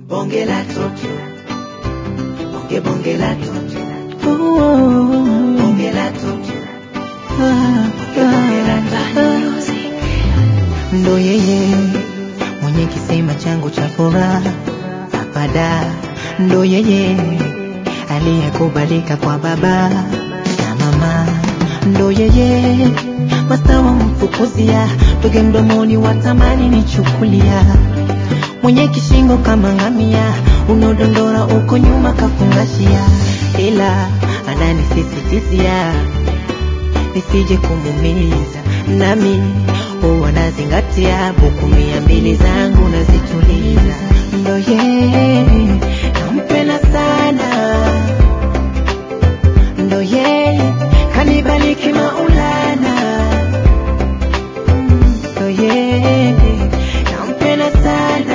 Bonge la toto. Bonge bonge la toto. Bonge la toto. Bonge bonge la toto. ndo yeye mwenye kisima changu cha furaha apada, ndo yeye aliyekubalika kwa baba na mama, ndo yeye masawa mfukuzia toge mdomoni watamani nichukulia, mwenye kishingo kama ngamia, unaodondora uko nyuma kafungashia, ila ananisisitizia nisije kumumiza, nami huwa nazingatia buku mia mbili zangu nazituliza, ndo yeye nampenda sana, ndo yeye kanibaliki Maulana, ndo yeye nampenda sana,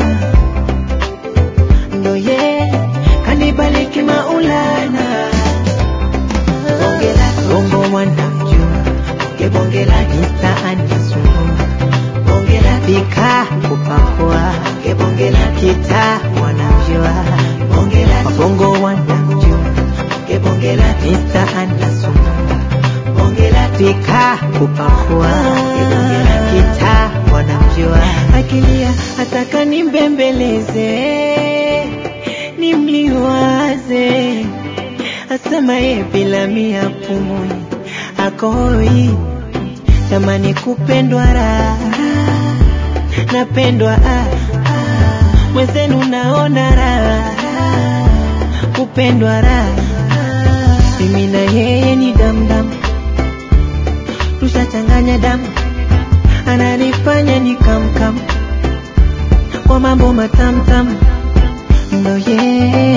ndo yeye kanibaliki Maulana Bonge la toto. bongo wanamjua Bonge bonge la toto. mtaani sumbua Bonge la toto. pika kupakua Bonge bonge la toto. kita wanamjua Bonge la toto. bongo wanamjua Bonge bonge la toto. mtaani sumbua Bonge la toto. pika kupakua Bonge la toto. kita wanamjua akilia ataka nimbembeleze nimliwaze asema ye bila mia pumui akoi tamani kupendwa raha napendwa ah, ah, mwenzenu naona raha kupendwa raha mimi na yeye ni damdam tushachanganya damu ananifanya ni kamkam kwa mambo matamtam ndo yeye